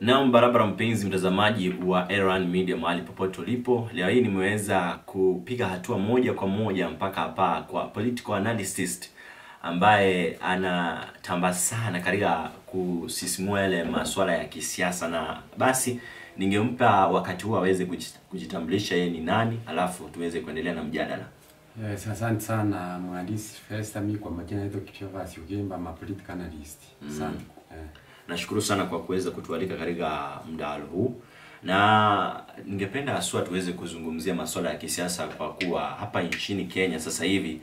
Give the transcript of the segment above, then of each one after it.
Naam, barabara mpenzi mtazamaji wa Erwan Media mahali popote ulipo, leo hii nimeweza kupiga hatua moja kwa moja mpaka hapa kwa political analyst ambaye anatamba sana katika kusisimua yale masuala ya kisiasa, na basi ningempa wakati huu aweze kuji- kujitambulisha yeye ni nani, alafu tuweze kuendelea na mjadala. Yes, asante sana mhandisi Festa. Mimi kwa majina naitwa Kipchova Ugemba, ma political analyst. Asante. Eh. Nashukuru sana kwa kuweza kutualika katika mdahalo huu, na ningependa haswa tuweze kuzungumzia masuala ya kisiasa kwa kuwa hapa nchini Kenya sasa hivi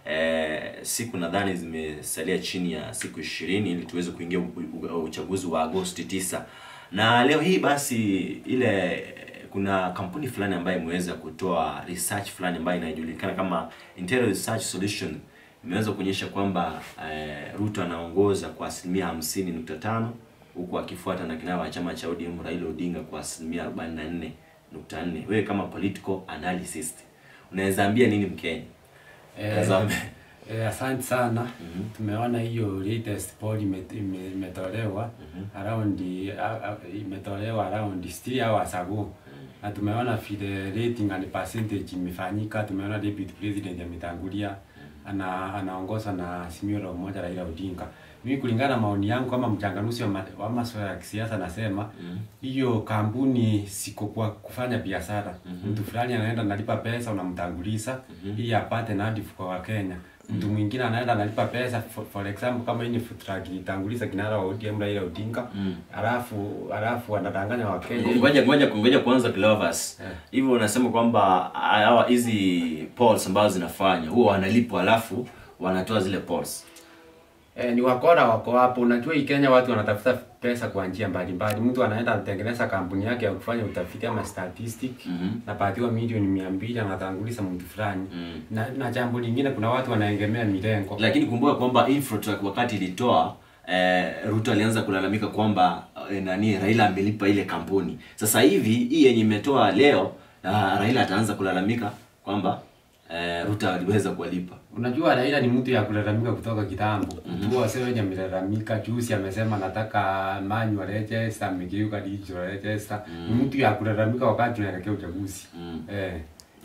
eh, siku nadhani zimesalia chini ya siku ishirini ili tuweze kuingia u- u- uchaguzi wa Agosti tisa, na leo hii basi ile kuna kampuni fulani ambayo imeweza kutoa research fulani ambayo inajulikana kama Intel Research Solution imeweza kuonyesha kwamba eh, Ruto anaongoza kwa asilimia hamsini nukta tano huku akifuata na kinara wa chama cha ODM Raila Odinga kwa asilimia arobaini na nne nukta nne. Wewe kama political analyst unaweza ambia nini Mkenya? Eh, Tazame. eh, asante sana. Tumeona hiyo latest poll ime- ime- imetolewa around a- a- imetolewa around 3 hours ago. Na tumeona vile rating and percentage imefanyika, tumeona deputy president ametangulia ana anaongoza na Azimio la Umoja Raila Odinga. Mimi kulingana na maoni yangu kama mchanganuzi wa, ma, wa masuala ya kisiasa nasema hiyo kampuni siko kwa kufanya biashara. Mtu fulani anaenda analipa pesa unamtanguliza ili apate nadhifu kwa Wakenya. Mtu mwingine anaenda analipa pesa for, for example kama hii ni food truck ilitanguliza kinara wa ODM Raila Odinga. Alafu alafu anadanganya Wakenya. Ngoja ngoja ngoja kwanza Clovers. Eh. Hivyo unasema kwamba hawa hizi polls ambazo zinafanya huwa wanalipwa alafu wanatoa zile polls. Eh, ni wakora wako hapo. Unajua hii Kenya watu wanatafuta pesa kwa njia mbalimbali. Mtu anaenda anatengeneza kampuni yake ya kufanya utafiti ama statistic Mhm. napatiwa milioni mia mbili anatanguliza mtu fulani Mm. na, na jambo lingine kuna watu wanaegemea milengo Lakini kumbuka kwamba Infotrak wakati ilitoa eh, Ruto alianza kulalamika kwamba eh, nani Raila amelipa ile kampuni. Sasa hivi hii yenye imetoa leo ah, Raila ataanza kulalamika kwamba eh, Ruto aliweza kuwalipa. Unajua Raila ni mtu ya kulalamika kutoka kitambo. Mtu wa sasa wenye amelalamika juzi amesema nataka manual register, amegeuka digital register. Ni mtu ya kulalamika wakati tunaelekea uchaguzi. Mm. Eh.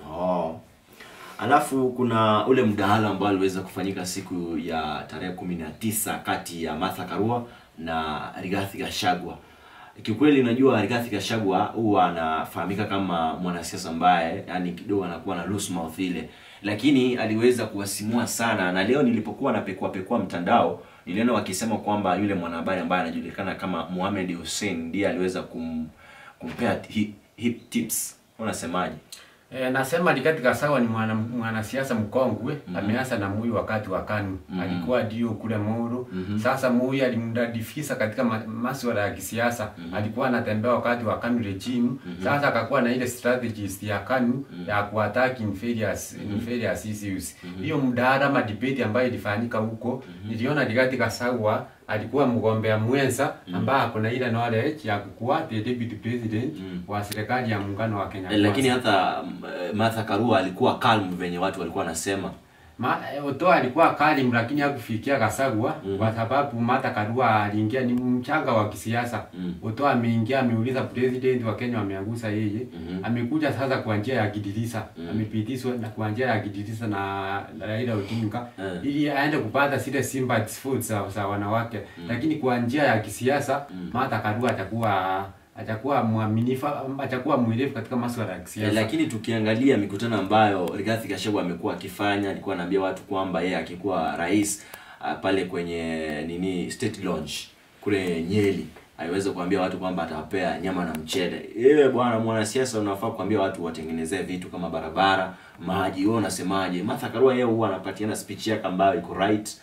Oh. Alafu kuna ule mdahalo ambao aliweza kufanyika siku ya tarehe kumi na tisa kati ya Martha Karua na Rigathi Gachagua. Kiukweli najua Rigathi Gachagua huwa anafahamika kama mwanasiasa ambaye yani kidogo anakuwa na loose mouth ile, lakini aliweza kuwasimua sana, na leo nilipokuwa napekua pekua mtandao niliona wakisema kwamba yule mwanahabari ambaye anajulikana kama Mohamed Hussein ndiye aliweza kum, kumpea hip, hip tips. Unasemaje? E, nasema Rigathi Gachagua ni mwana mwanasiasa mkongwe ameanza na Moi wakati wa KANU alikuwa ndio kule Moro sasa Moi alimdadifisa katika ma masuala ya kisiasa alikuwa anatembea wakati wa KANU regime sasa akakuwa na ile strategist ya KANU ya kuattack inferiors inferiors issues hiyo mdahalo ama debate ambayo ilifanyika huko niliona Rigathi Gachagua alikuwa mgombea mwenza ambaye ako na ile knowledge ya kukuwa the deputy president wa serikali ya muungano wa Kenya Eh, lakini Kwanza. hata mm, eh, Martha Karua alikuwa calm venye watu walikuwa wanasema. Ma, eh, Otoa alikuwa kalim lakini hakufikia Gachagua kwa sababu Martha Karua aliingia ni mchanga wa kisiasa. Mm. Otoa ameingia ameuliza president wa Kenya wameangusa yeye. Amekuja sasa kwa njia ya kidilisa. Amepitishwa na kwa njia ya kidilisa na na Raila Odinga Eh. ili aende kupata zile sympathy votes za, za wanawake. Lakini kwa njia ya kisiasa Martha Karua atakuwa atakuwa mwaminifu atakuwa mwerevu katika masuala ya Eh, kisiasa. lakini tukiangalia mikutano ambayo Rigathi Gachagua amekuwa akifanya, alikuwa anaambia watu kwamba yeye akikuwa rais ah, pale kwenye nini State Lodge kule Nyeri aliweza kuambia watu kwamba atawapea nyama na mchele. Yeye bwana mwanasiasa unafaa kuambia watu watengenezee vitu kama barabara, maji. Wewe unasemaje? Martha Karua yeye huwa anapatiana speech yake ambayo iko right.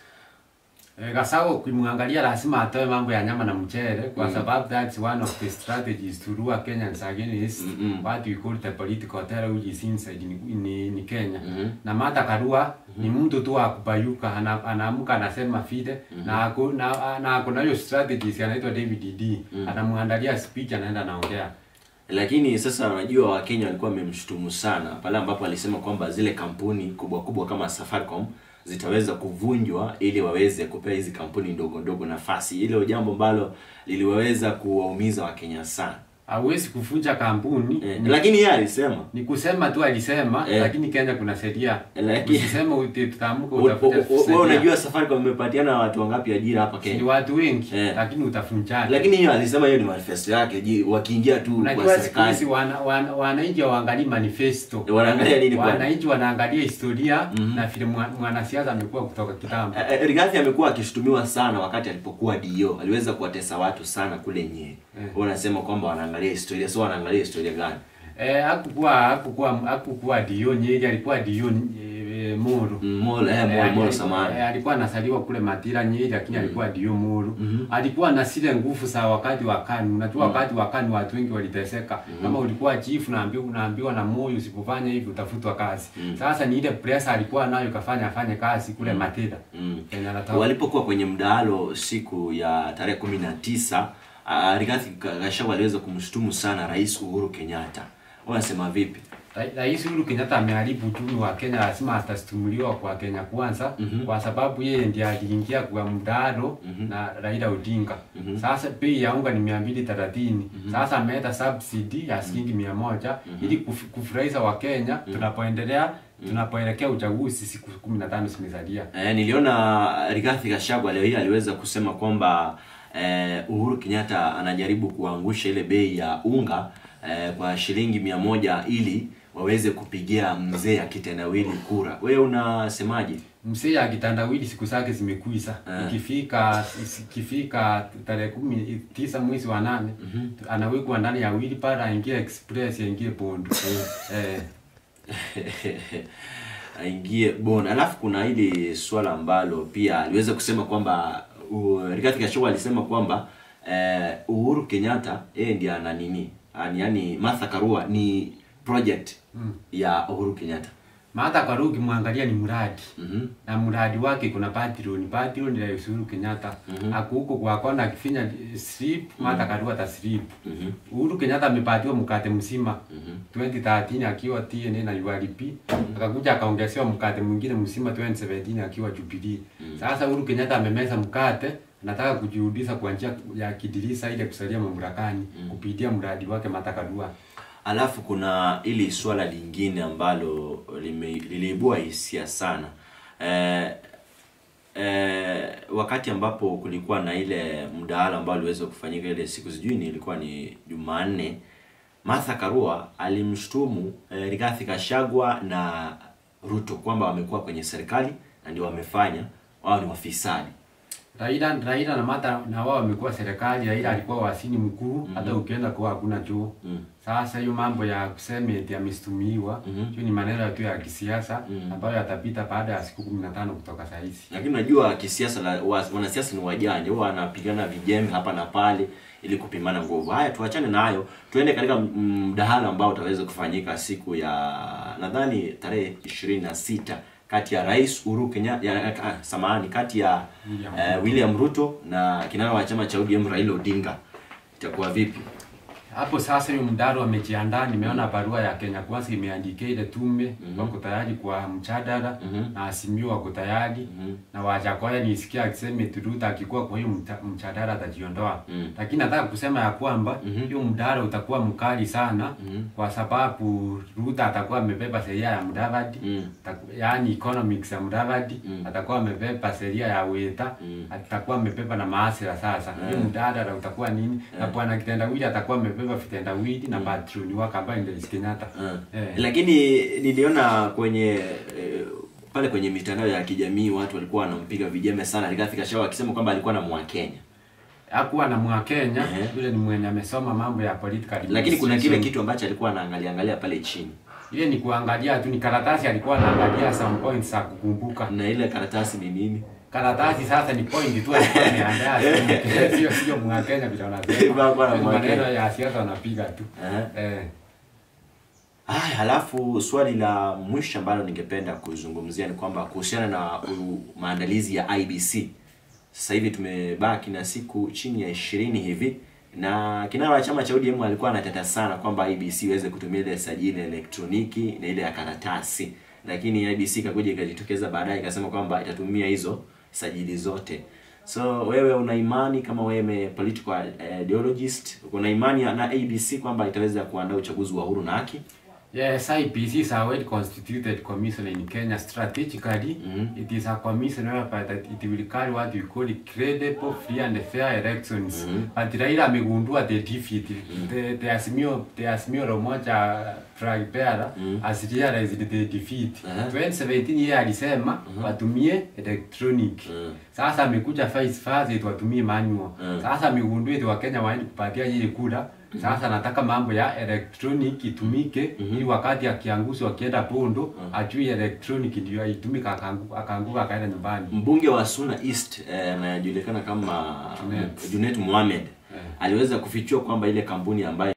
Eh, Gachagua ukimwangalia lazima atoe mambo ya nyama na mchele kwa sababu that's one of the strategies to lure Kenyans against what we call the political terror which is inside ni, ni, ni Kenya. Na Martha Karua ni mtu tu wa kubayuka ana, anaamka anasema vile na ako na, na ako na hiyo strategies anaitwa David D. Anamwandalia speech anaenda anaongea. Lakini sasa unajua Wakenya walikuwa wamemshutumu sana pale ambapo alisema kwamba zile kampuni kubwa kubwa kama Safaricom zitaweza kuvunjwa ili waweze kupea hizi kampuni ndogo ndogo nafasi. Hilo jambo ambalo liliweza kuwaumiza Wakenya sana. hawezi kuvunja kampuni Eh, ni, lakini yeye alisema ni kusema tu alisema Eh. lakini Kenya kuna sheria Lakini- usisema uti- tutaamka u- utafute u- u- wewe sheria. unajua Safaricom imepatiana watu wangapi ajira hapa ni Kenya? watu wengi Eh. lakini utavunjaje Lakini hiyo alisema hiyo ni manifesto yake, ji- wakiingia tu kwa Unajua siku serikali hizi wana, wana, wananchi hawaangalii manifesto. Wanaangalia nini bwana? Wananchi wanaangalia historia na vile mwa- mwanasiasa amekuwa kutoka kitambo. Eh, eh, Rigathi amekuwa akishutumiwa sana wakati alipokuwa DO. Aliweza kuwatesa watu sana kule Nyeri. Eh. Wanasema kwamba wanaangalia historia. So wanaangalia historia gani? Eh, hakukuwa hakukuwa hakukuwa dio Nyeri, alikuwa dio eh, Muru. Mm, Molo, eh, Molo, Eh, Molo eh, samahani. eh, alikuwa anasaliwa kule Matira Nyeri lakini alikuwa dio Muru. Alikuwa na zile nguvu za wakati wa KANU. Unajua wakati wa KANU watu wengi waliteseka. Kama ulikuwa chief unaambiwa unaambiwa na moyo usipofanya hivi utafutwa kazi. Sasa ni ile pressure alikuwa nayo kafanya afanye kazi kule Matira. Mm. Kenya anatoka. Walipokuwa kwenye mdahalo siku ya tarehe kumi na tisa uh, Rigathi Gachagua aliweza kumshutumu sana Rais Uhuru Kenyatta. Wanasema vipi? Ra- Rais Uhuru Kenyatta ameharibu uchumi wa Kenya, lazima atasitumuliwa kwa Kenya kwanza Mhm. kwa sababu yeye ndiye aliingia kwa mdahalo na Raila Odinga. Mhm. Sasa bei ya unga ni mia mbili thelathini. Sasa ameleta subsidy ya shilingi mia moja ili kuf- kufurahisha Wakenya tunapoendelea tunapoelekea uchaguzi siku kumi na tano zimesalia. Eh, niliona Rigathi Gachagua leo hii aliweza kusema kwamba eh, Uhuru Kenyatta anajaribu kuangusha ile bei ya unga eh, kwa shilingi mia moja ili waweze kupigia mzee akitendawili kura. Wewe unasemaje? Mzee akitandawili siku zake zimekwisha. Eh. Ikifika ikifika tarehe kumi tisa mwezi wa nane anawekwa ndani ya wheelbarrow aingie express aingie Bondo. eh, aingie bon. Alafu kuna hili swala ambalo pia aliweza kusema kwamba uh, Rigathi Gachagua alisema kwamba eh, Uhuru Kenyatta yeye ndiye ana nini, yani, yani Martha Karua ni project ya Uhuru Kenyatta. Martha Karua ukimwangalia ni mradi Mhm. na mradi wake kuna patron patron ya Uhuru Kenyatta ako huko kwa kona akifinya slip Martha Karua ata slip Mhm. Uhuru Kenyatta amepatiwa mkate mzima Mhm. 2013 akiwa TNA na URP akakuja akaongezewa mkate mwingine mzima 2017 akiwa Jubilee. Sasa Uhuru Kenyatta amemeza mkate anataka kujirudisha kwa njia ya kidirisa ile kusalia mamlakani kupitia mradi wake Martha Karua. Alafu kuna ili swala lingine ambalo lime, liliibua hisia sana eh, eh, wakati ambapo kulikuwa na ile mdahalo ambao uliweza kufanyika ile siku sijui ni ilikuwa ni Jumanne, Martha Karua alimshtumu eh, Rigathi Gachagua na Ruto kwamba wamekuwa kwenye serikali na ndio wamefanya wao ni wafisadi. Raila Raila na Martha na wao wamekuwa serikali. Raila alikuwa wasini mkuu, hata ukienda kwa hakuna choo. Mm. Sasa hiyo mambo ya kusema eti amestumiwa, Mhm. hiyo ni maneno tu ya kisiasa Mhm. ambayo yatapita baada ya siku 15 kutoka saa hizi. Lakini unajua kisiasa la wa- wanasiasa ni wajanja, huwa wanapigana vijembe hapa na pale ili kupimana nguvu. Haya, tuachane na hayo, tuende katika mm, mdahalo ambao utaweza kufanyika siku ya nadhani tarehe ishirini na sita kati ya Rais Uhuru Kenyatta, ya, ah, samahani, kati ya William eh, William Ruto na kinara wa chama cha ODM Raila Odinga. Itakuwa vipi? Hapo sasa hiyo mdaro amejiandaa, nimeona barua ya Kenya Kwanza imeandikia ile tume wako tayari kwa mjadala Mhm. na Azimio wako tayari Mhm. na Wajakoya nisikia akisema eti Ruto akikuwa kwa hiyo mta- mjadala atajiondoa. Mm. Lakini nataka kusema ya kwamba Mhm. hiyo mdaro utakuwa mkali sana Mhm. kwa sababu Ruto atakuwa amebeba sheria ya Mudavadi Mm. Ataku- yaani economics ya Mudavadi Mm. atakuwa amebeba sheria ya Weta Mm. atakuwa amebeba na maasira sasa hiyo mdadala utakuwa nini na bwana kitendawili atakuwa amebeba vitendawili na patroni wake ambaye ndio Rais Kenyatta Ah. Eh. Lakini niliona kwenye eh, pale kwenye mitandao ya kijamii watu walikuwa wanampiga vijembe sana Rigathi Gachagua akisema kwamba alikuwa na Mwakenya. hakuwa na Mwakenya Ehe. yule ni mwenye amesoma mambo ya political Lakini kuna kile administration. kitu ambacho alikuwa anaangalia angalia pale chini. ile ni kuangalia tu ni karatasi alikuwa anaangalia some points za kukumbuka Na ile karatasi ni nini? karatasi sasa ni point tu alikuwa ameandaa sio- sio sio Mwakenya vile wanasema Hakuwa na Hiyo ni Mwakenya. maneno ya siasa wanapiga tu Eh. eh Haya, halafu swali la mwisho ambalo ningependa kuzungumzia ni kwamba kuhusiana na u, maandalizi ya IBC. Sasa hivi tumebaki na siku chini ya ishirini hivi na kinara wa chama cha ODM alikuwa anateta sana kwamba IBC iweze kutumia ile sajili elektroniki na ile ya karatasi lakini IBC ikakuja ikajitokeza baadaye ikasema kwamba itatumia hizo sajili zote. So wewe una imani kama wewe political ideologist, una imani na ABC kwamba itaweza kuandaa uchaguzi wa huru na haki? Yes, IPC is a well-constituted commission in Kenya. Strategically, Mhm. it is a commission whereby that it will carry what we call credible, free and fair elections. Mhm. But Raila amegundua the defeat. The, the Azimio, the Azimio la Umoja flag bearer Mhm. has realized the defeat. Aha. 2017 yeye alisema watumie electronic. Mhm. Sasa amekuja vice versa eti watumie manual. Mhm. Sasa amegundua eti Wakenya waende kupatia yeye kura. Sasa nataka mambo ya electronic itumike ili wakati akiangushi wakienda pondo ajui electronic ndio aitumika akangu- akaanguka akaenda nyumbani. Mbunge wa Suna East eh, anajulikana kama Junet. Junet Mohamed Eh. aliweza kufichua kwamba ile kampuni ambayo